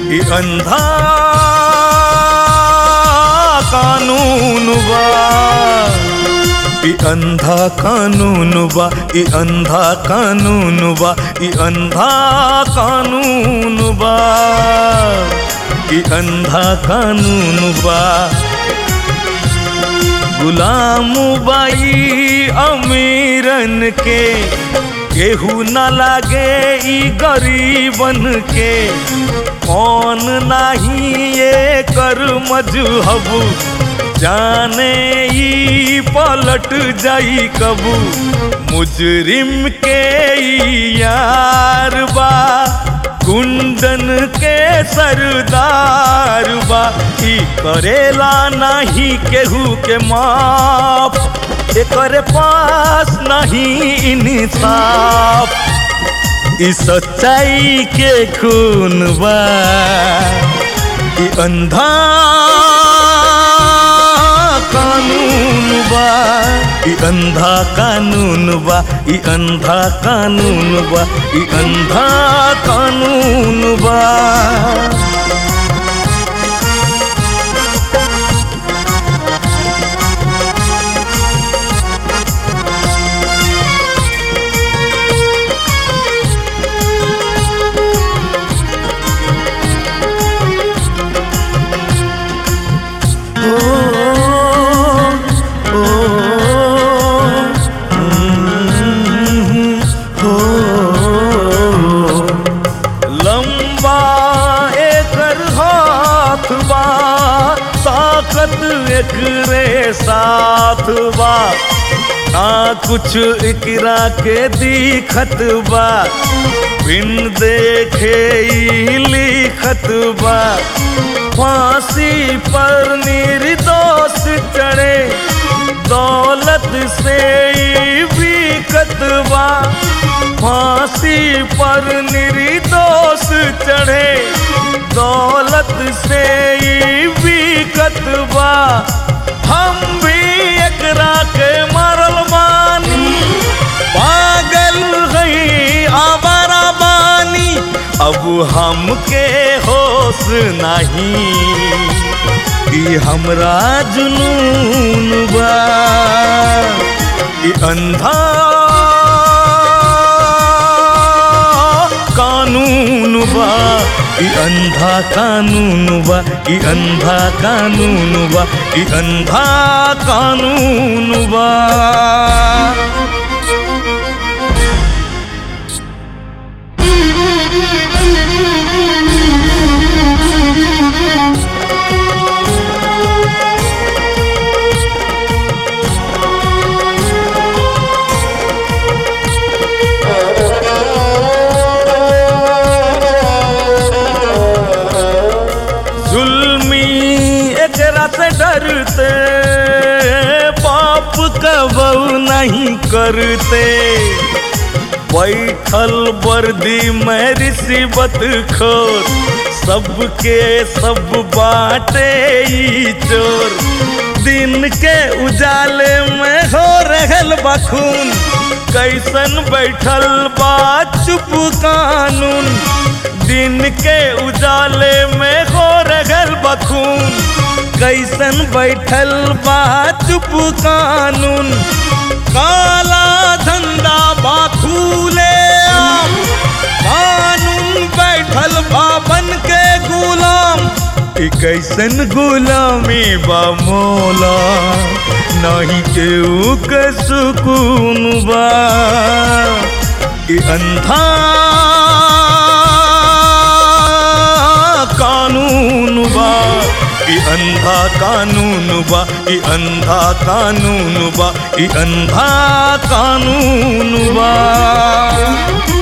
ई अंधा कानून बा ई अंधा कानून बा ई अंधा कानून बा ई अंधा कानून बा ई अंधा कानून बा गुलाम बाई अमीरन के केहू न लागे ई गरीबन के कौन नाही ये कर मजहब जाने ई पलट जाई कबू मुजरिम के ई यार बा गुंडन के सरदार बा ई करेला नाही केहू के माफ एकर पास नहीं इंसाफ ई सच्चाई के खून बा ई अंधा कानून बा ई अंधा कानून बा ई अंधा कानून बा ई अंधा कानून बा लंबा एकर हाथ बा ताकत एकरे साथ बा ना कुछ एकरा के दिखत बा बिन देखे ई लिखत बा फांसी पर निर्दोष चढ़े दौलत से ई बिकत बा फांसी पर निर्दोष चढ़े दौलत से ई बिकत बा हम भी एकरा के मरल बानी पागल गई आवारा बानी अब हमके होश नहीं ई हमरा जुनून बा ई अंधा कानून बा ई अंधा कानून बा ई अंधा कानून बा ई अंधा कानून बा जुल्मी एकरा से डरते पाप कबू नहीं करते बैठल वर्दी में रिसीबत खोर सबके सब बाटे ई चोर दिन के उजाले में हो रहल बखून कैसन बैठल बा चुप कानून दिन के उजाले में हो रहल बखून कैसन बैठल बा चुप कानून काला धंधा बाखूले आम कानून बैठल बा बन के गुलाम ई कैसन गुलामी बा मोला नहीं केहू के सुकून बा ई अंधा कानून बा ई अंधा कानून बा ई अंधा कानून बा ई अंधा कानून बा